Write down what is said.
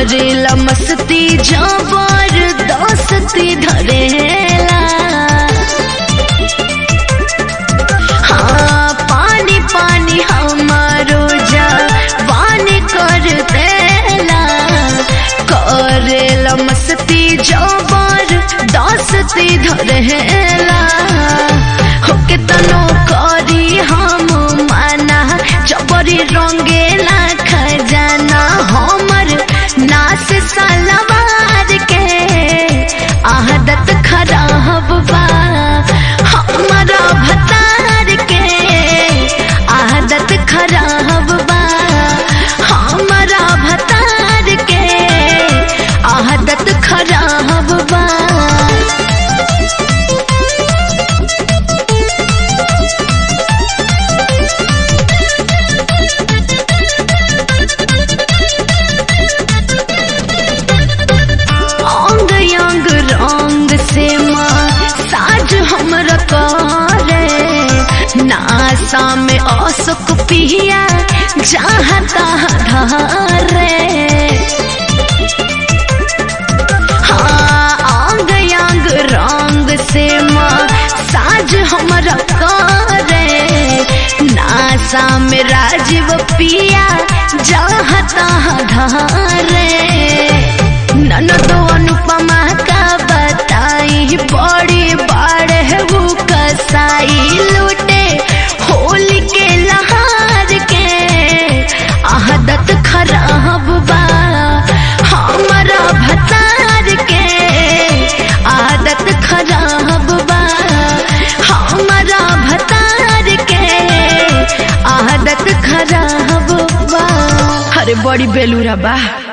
करेला मस्ती जबर दस्ती धरेला हाँ पानी पानी हमारो जा पानी कर देला करेला मस्ती जबर दस्ती धरेला होके तनो करी हम माना जबरी रंगेला खजाना हमर नास सलवार के आदत खराब बा हमारा भतार के आदत खराब बा हमारा भतार के आदत खराब बा अंग अंग रंग से माँ साज हमरा करे नासा में असुक पिया जहाँ तहाँ धारे हाँ अंग अंग रंग से माँ साज हमरा करे नासा में राजीव पिया जहाँ तहाँ धारे ननदो अनुपमा का बताई बड़ी बाढ़ है वो कसाई लूटे होली के लहार के आदत खराब बा हमारा भतार के आदत खराब बा हमारा भतार के आदत खराब बा अरे बड़ी बेलूरा बा